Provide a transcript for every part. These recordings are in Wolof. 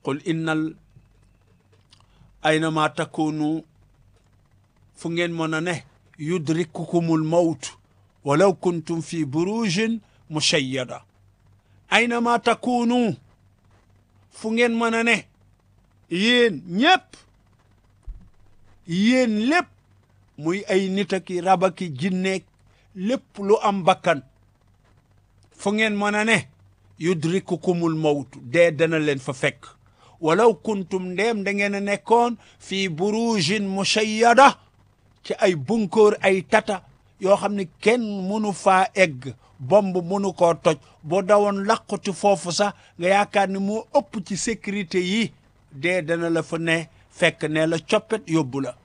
qul innal aynama takunu fu ngeen mën a ne yudrikukumul mawt walaw kuntum fi burujin mushayyada aynama takunu fu ngeen mën a ne yéen ñépp yéen lépp muy ay nit aki rabaki jinneek lépp lu am bakkan fu ngeen mën a ne yudrikukumul mawtu dee dana leen fa fekk walaw kuntum ndeem da ngeen a nekkoon fii burujin mushayyada ci ay bunkoor ay tata yoo xam ne kenn mënu faa egg bomb mënu koo toj boo dawoon làquti foofu sax nga yaakaar ni moo ëpp ci sécurité yi dee dana la fa ne fekk ne la coppet yóbbu la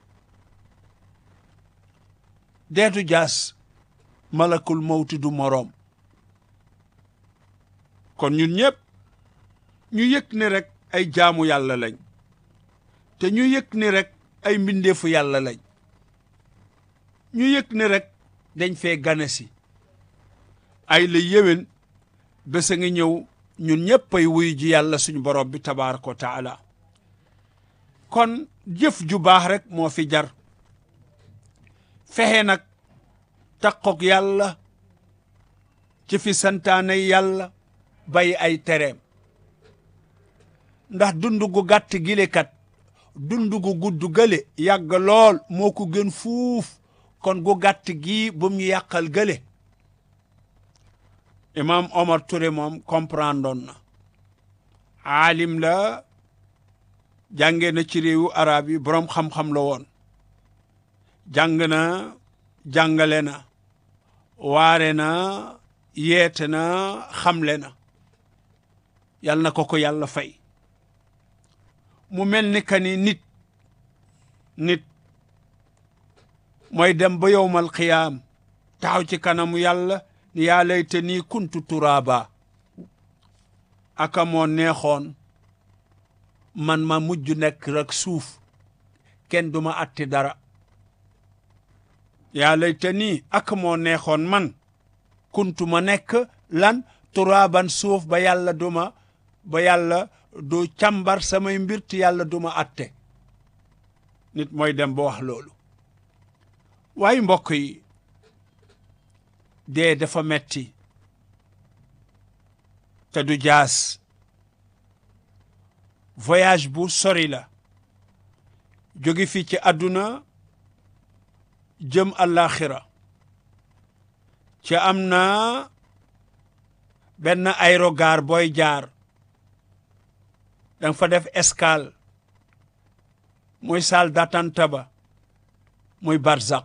deetu jaas malakul mawti du moroom kon ñun ñëpp ñu yëg ni rek ay jaamu yàlla lañ te ñu yëg ni rek ay mbindeefu yàlla lañ ñu yëg ni rek dañ fee gane si ay la yéwén bés a ngi ñëw ñun ñëpp ay wuyu ji yàlla suñu borom bi tabaaraka wa taala kon jëf ju baax rek moo fi jar fexe nag takkook yàlla ci fi santaane yàlla bay ay tereem ndax dund gu gàtt gilekat dund gu gudd gële yàgg lool moo ko gën fuuf kon gu gàtt gii bu mu yàqal gële imam Omar Touré moom comprendre na aalim la jànge na ci réewu arab yi boroom xam-xam la woon jàng na jàngale na waare na yeete na xamle na yal na ko ko yàlla fay mu mel ni ka ni nit nit mooy dem ba yowmal qiyaam taxaw ci kanamu yàlla ni yaa layta nii kuntu turaaba aka moo neexoon man ma mujj nekk rek suuf kenn duma atti dara yaa layta nii aka moo neexoon man kuntu ma nekk lan turaaban suuf ba yàlla duma ba yàlla du càmbar samay mbir te yàlla duma atte nit mooy dem ba wax loolu waaye mbokk yi dee dafa metti te du jaas voyage bu sori la jóge fi ci àdduna jëm àllaaxira ci am na benn aérogare booy jaar danga fa def escale muy salle d'attente ba muy barzak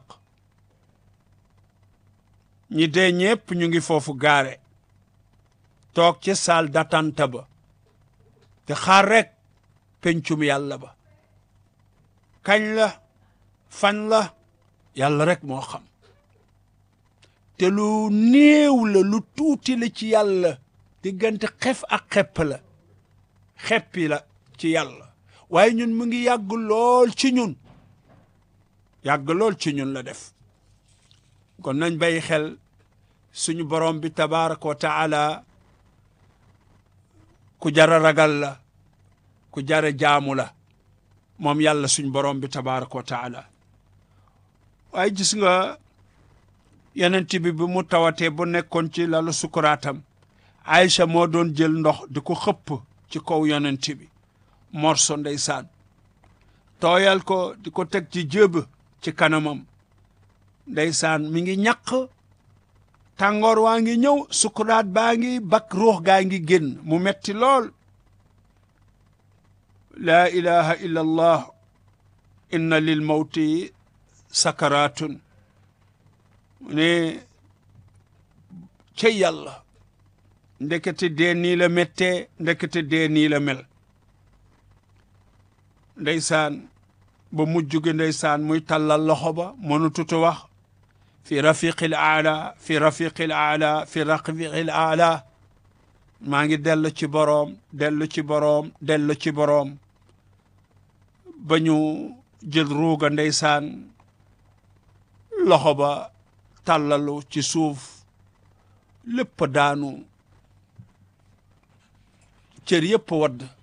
ñi dee ñépp ñu ngi foofu gaare toog ci salle d'attente ba te xaar rek pencum yàlla ba kañ la fan la yàlla rek moo xam te lu néew la lu tuuti la ci yàlla diggante xef ak xepp la xeppi la ci yàlla waaye ñun mu ngi yàgg lool ci ñun yàgg lool ci ñun la def kon nañ bàyyi xel suñu borom bi tabaraka wa taala ku jara ragal la ku jara jaamu la moom yàlla suñu borom bi tabaraka wa taala waaye gis nga yonent bi bi mu tawatee bu nekkoon ci lalu sukuraatam Aïcha moo doon jël ndox di ko xëpp ci kaw yonent bi morso ndeysaan tooyal ko di ko teg ci jëb ci kanamam ndeysaan mi ngi ñaq tàngoor waa ngi ñëw sukuraat baa ngi bak ruux gaa ngi génn mu metti lool laa ilaha illa allah inna lil mawti sakaratun ne ca yàlla ndekete dee nii la méttee ndekete dee nii la mel ndeysaan ba mujj gi ndeysaan muy tàllal loxo ba mënu tutu wax fi rafiqil aala fi rafiqil aala fi rafiqil aala maa ngi dellu ci boroom dellu ci boroom dellu ci boroom ba ñu jël ruuga ndeysaan loxo ba tàllalu ci suuf lépp daanu cër yëpp wadd